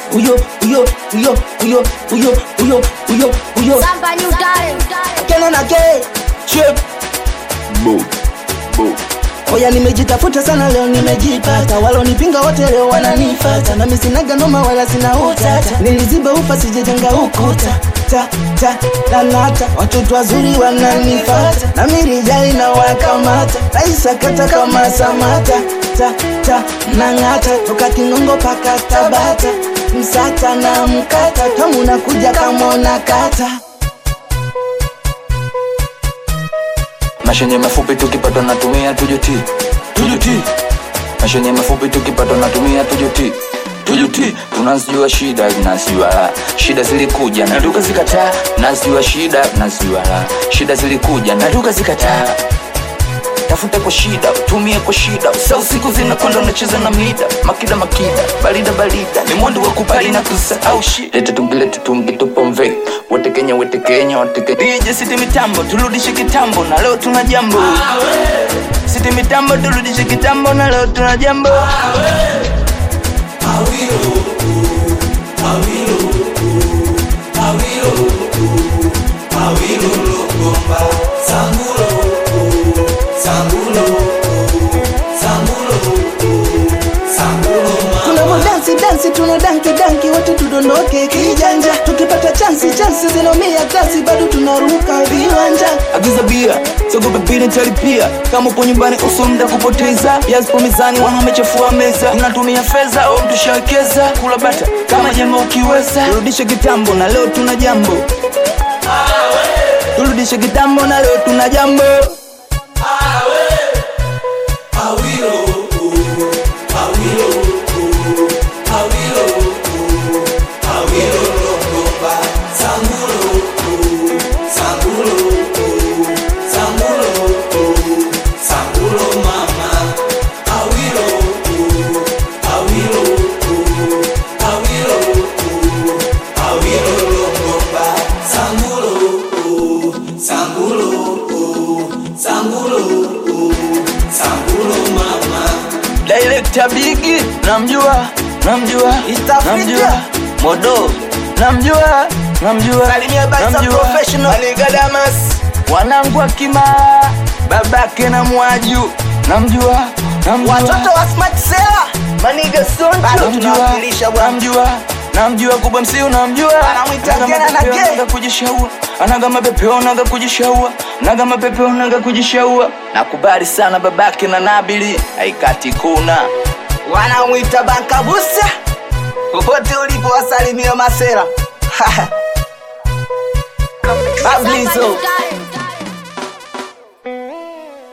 uyo uyo uyo uyo uyo uyo uyo uyo Samba new talent. kena na ke chip Boom. Boom. Oya nimejitafuta sana leo nimejipata, walonipinga wote leo wananifata, nami sinaga noma wala sina utata, niliziba ufa sijejenga ukuta ta ta nanata, watoto wazuri wananifata, nami rijali na wakamata, naisakata kama Samata ta ta nang'ata, toka Kinongo paka Tabata, msata na mkata, tamu nakuja kama unakata Maisha yenye mafupi tukipata natumia tujuti tujuti Maisha yenye mafupi tukipata natumia tujuti tujuti tunazijua shida zinazijua raha. shida zilikuja na tukazikataa nazijua shida nazijua raha. shida zilikuja na tukazikataa tafuta kwa shida utumie kwa shida usa usiku zinakwenda unacheza na mida makida makida barida barida ni mwendo wa kubali na kusahau shida lete tungi lete tungi tupomve wote kenya wote kenya wote kenya DJ siti mitambo turudishe kitambo na leo tuna jambo siti mitambo turudishe kitambo na leo tuna jambo tunavo dansi dansi tuna danki danki wote tudondoke kijanja tukipata chansi chansi zinomia glasi bado tunaruka viwanja agiza bia sogope pili talipia kama upo nyumbani uso mda kupoteza yazipo mizani wanamechafua meza unatumia fedha au mtushawekeza kula bata kama jema ukiweza turudishe kitambo na leo tuna jambo turudishe kitambo na leo tuna jambo Director Bigi namjua namjua East Africa. namjua Modo namjua namjua Salimia Baisa namjua. Professional. Aliga Damas wanangu akima babake na mwaju namjua namjua watoto wa smart sela maniga Bado sonjo tunawakilisha bwana namjua namjua kubwa msiu namjua Anamwita Anaga Gena na mapepeo, Ge. anaga kujishaua anaga mapepeo naga kujishaua naga mapepeo naga kujishaua nakubali sana babake na nabili haikati kuna wanamwita bankabusa popote ulipo wasalimia masera Samba Bablizo new talent.